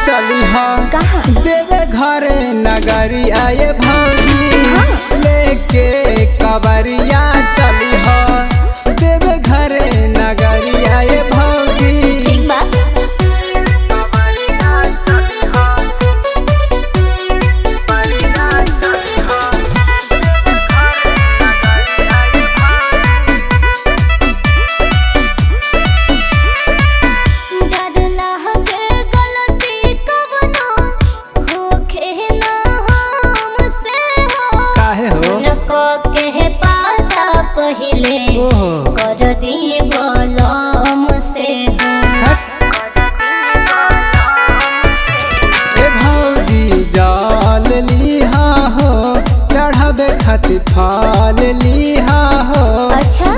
चली हा कहाँ? देवे घरे नगरी आए भौजी हाँ। लेके कबरिया चली हा देवे घरे नगरी आए भौजी ठीक बा डरला के गलती कवनो होखे ना हमसे हो काहे हो उनको के पाता पहिले ओहो कर दी बलम से हो ए भौजी जाल लिहा हो चढ़ावे खातिर फाल लिहा हो अच्छा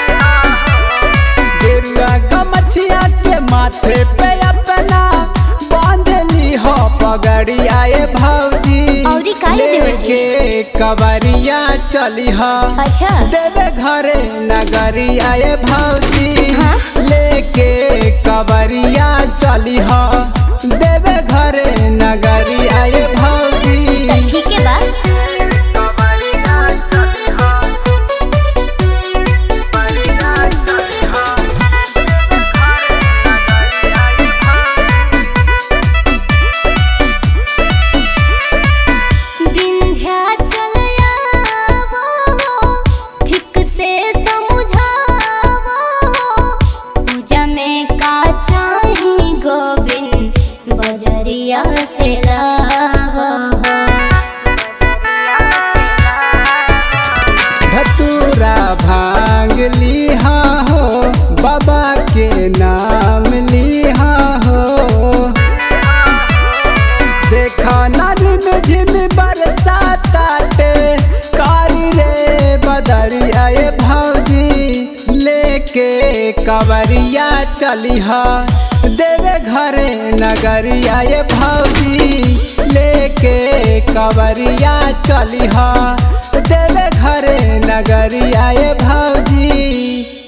गेरुआ गमछिया के माथे पे अपना बांध ली हो पगड़ी आए भौजी औरी काहे देवर जी? लेके कबरिया चली हो अच्छा देवे घरे नगरी आए भौजी हाँ? लेके कबरिया चली हो देवे घरे नगरी आए भौजी त ठीक है बा विंध्याचल आवो, ठीक से समझावो, पूजा में का चाही गोविंद बजरिया से लावो धतूरा भांग लिहा हो बाबा के नाम लिहा हो देखा नदी में झिम बरसाताटे कारी रे बदरी आए भौजी लेके कवरिया चली हा देवे घरे नगरी आए भौजी लेके कवरिया चली हा देवे घरे नगरी आए भौजी